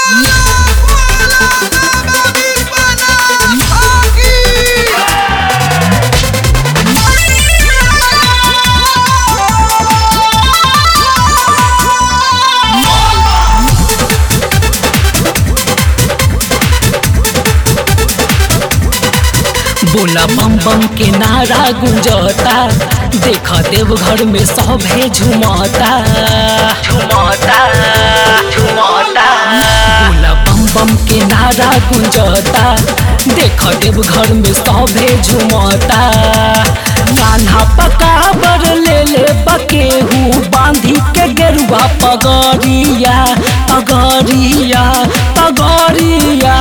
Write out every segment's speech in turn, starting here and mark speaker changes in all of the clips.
Speaker 1: बोला बम बम के नारा गुंजता देख देव घर में सभे झुमता झुमता झुमता बोला बम बम के नारा गुंजता देख देव घर में सभे झुमता कान्हा पकाबर ले ले बकेहू बांधी के गेरुआ पगड़िया पगड़िया पगड़िया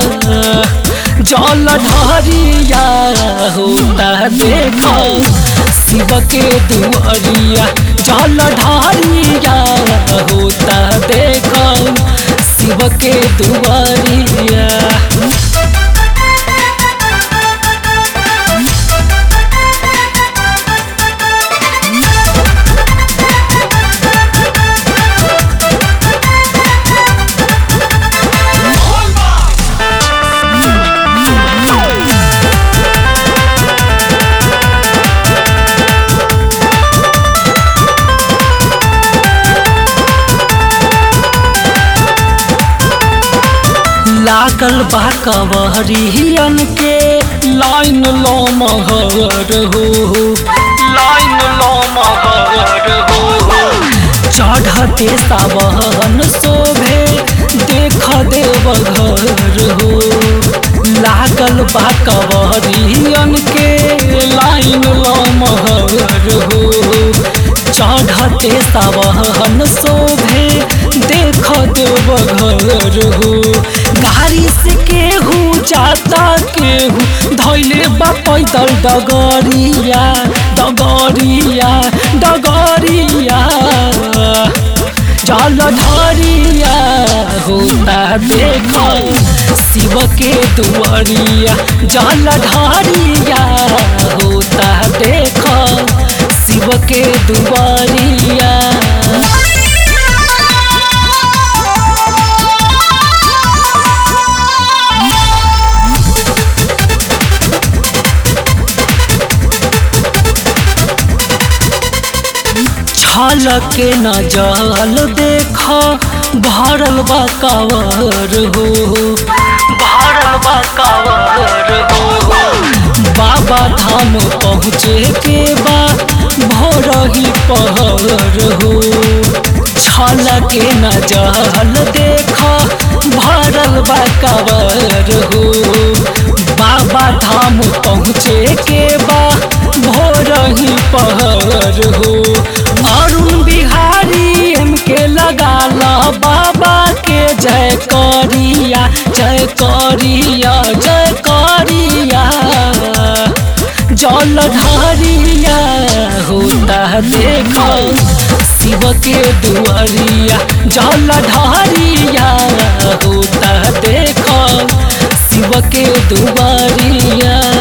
Speaker 1: जल ढरिया होता देख शिव के दुआरिया जल ढरिया होता देख शिव के दुआरिया लागल बा कवरियन के लाइन लो महर हो लाइन लो महर हो चढ़ते सावन शोभे देख देव घर हो लागल बा कवरियन के लाइन लो महर हो चढ़ते सावन शोभे देख देव घर हो गाड़ी से केहू जाता केहू धैले बा पैदल डगरिया डगरिया डगरिया जल ढरिया होता देख शिव के दुआरिया जल ढरिया होता देख शिव के दुआरिया छल के न जल देख भरल बा कावर हो भरल बा कावर हो बाबा धाम पहुँचे के बा भोर ही पहर हो छल के न जल देख भरल बा कावर हो बाबा धाम पहुँचे के बा भोर ही पहर हो अरुण बिहारी एम के लगाला बाबा के जय करिया जय करिया जय करिया जल ढरिया होता देख शिव के दुआरिया जल ढरिया होता देख शिव के दुआरिया